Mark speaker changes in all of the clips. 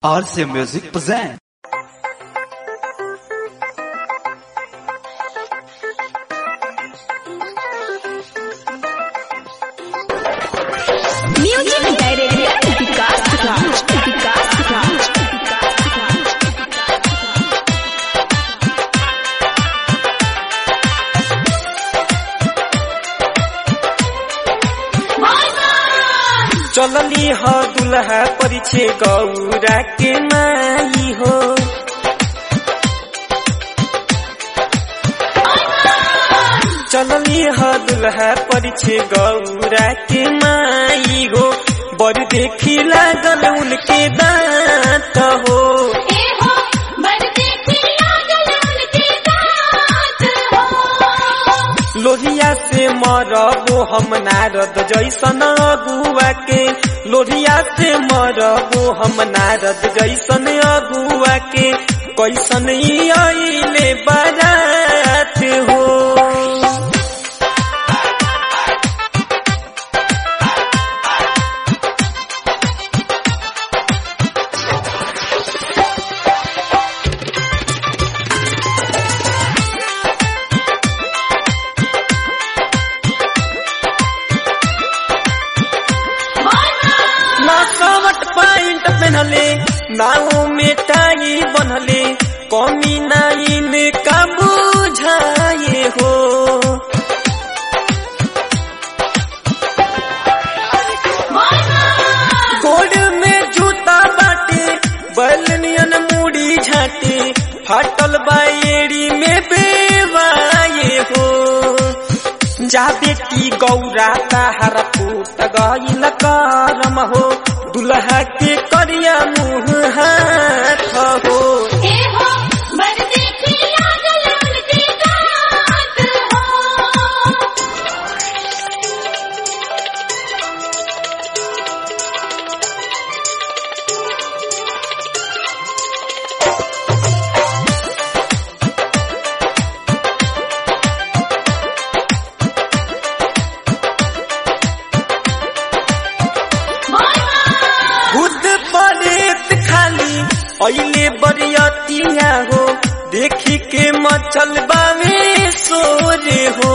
Speaker 1: RC Music present.
Speaker 2: Music director Vikas Raj Vikas Raj
Speaker 3: चलली ह दुल्हा परिछे गौरा के माई हो चलली ह दुल्हा परिछे गौरा के माई हो बड़ देखी लागल उनके दांत हो लोहिया से मरबो हम नारद जैसन अगुआ के लोहिया से मरबो हम नारद जैसन अगुआ के कैसन ई अइले बारात हो ना कवट पैंट पहनले नाव में टाई बनले कमी नाइन का बुझाए हो गोड में जूता बाटे बलनियन मुड़ी झाटे फाटल बाएड़ी में बेवाए हो जा बेटी गौरा ताहरा फूट गईल करम हो दुल्हा के करिया मुँह हाथ हो खुद परेत खाली अइले बरियतिया हो देखी के मचल बावे सोरे हो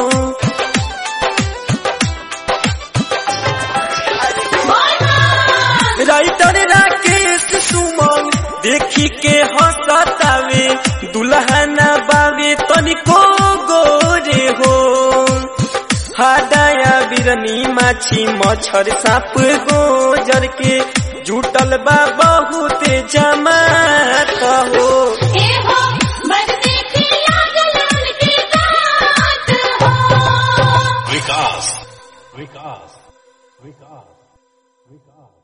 Speaker 3: राइटर राकेश सुमन देखी के हंसतावे दुल्हना बावे तनिको गोरे हो हादाया बिरनी माछी मच्छर साप गोजर के जुटल बा बहुत जमात हो
Speaker 4: विकास विकास विकास विकास